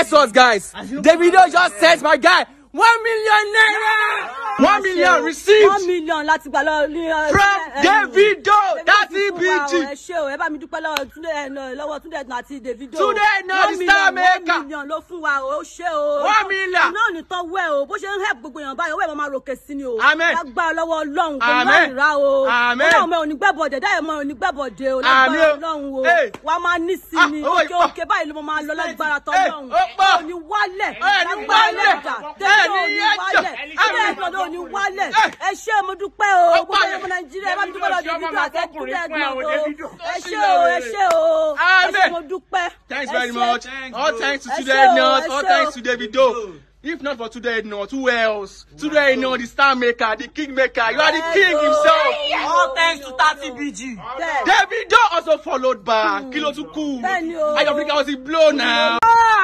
Guess what, guys? Davido just sent my guy one million naira. One million received one million láti gbà lọ ní. ẹ, from ẹ, ẹ, Davido. That's Davido fún wa o, EBG. ẹ ṣé o ẹ bá mi dúpẹ́ lọ́wọ́ Túndé ẹ, nà- lọ́wọ́ Túndé ẹ̀dùn àti Davido. Túndé ẹ̀dùn One the star million, maker. one million ló fún wa o ó ṣé o. One million. iná ò ní tán wẹ̀ o bó ṣe ń help gbogbo èèyàn báyìí owó ẹ̀ máa ròkè sí ni o. Amen. lágbára lọ́wọ́ Ọlọ́run kò ní Amen. láì rá o. Amen. ọlọ́run mi ò ní gbẹ́bọ̀dẹ̀ dáyẹ̀ mọ́ ò ní gbẹ́bọ̀dẹ̀ o Àmín lágbára o. Ọlọ́run o. Hey. wà á máa ní sí Ah, ni owó òkè ìpọ̀. òkè báyìí ló mọ máa lọ lágbára Hey, tọ́lọ́run. ó pọ̀. ò ní wálẹ̀ Ẹ ní lágbára wálẹ̀. ẹlẹ́dà Ẹ Davido ní ò ní yẹ́jọ̀. wálẹ̀ Ẹ ní ilé yẹ́jọ̀. ẹ̀dọ̀ ò ní wálẹ̀ Ẹ. ẹ ṣé mo dúpẹ́ o Ó gbogbo pọ̀. ọmọ nàìjíríà ẹ bá mi dúpẹ́ lọ Davido àti ẹ̀dùn ẹ̀dùn o ẹ ṣé Ó o ẹ ṣé o ẹ ṣé Amen. mo dúpẹ́. Thanks Ẹ very ṣé. much. All thanks to Ẹ Tunde ṣé o, Ednut. ẹ All ṣé thanks o. to Davido. If not for Tunde Ednut, who else? Tunde Ednut, the star maker, the king maker. You are the king himself. All thanks to 30 BG. Bẹ́ẹ̀. Davido also followed back. Kilo too cool. Bẹ́ẹ̀ni o. Ayo Africa was a blow now.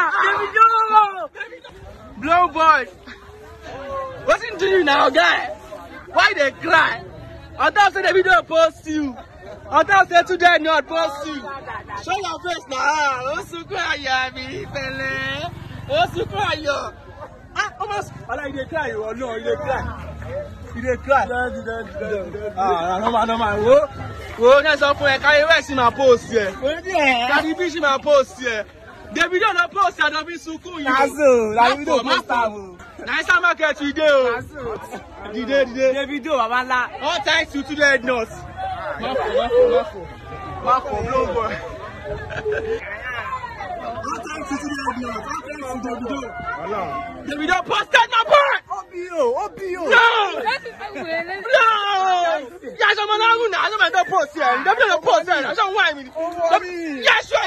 Blow boy. What's into you now, guy? Why they cry? On top say Davido post you. On top say Tunde not post you. Show your face now. Ó sunkún ayọ̀ mi pẹ̀lẹ́. Ó sunkún ayọ̀. Ah, almost. Wala you dey cry o. No, you dey cry. You dey cry. Ah, normal, normal. Wo, wo, ní sọ fún ẹ, káyé wẹ̀ sí máa post yẹ. Kàdí bí ṣì máa post yẹ. Davido lọ post yẹ, àdàbí sunkún yìí. Nazo, Má Davido fò, má post fò. am o. Naija market we dey o. Dìde, dìde. Davido baba ńlá. All thanks to Tunde Ednut. Má fò, má fò, má fò. Má fò, blow boy. All thanks to Tunde Ednut. All thanks to Davido. Davido posted my boy. Obio, Obio. No! No! Yà sọ ma náà rún náà, sọ ma tó post yẹn. Davido ló post yẹn, sọ wọ́n àìmì. Yà sọ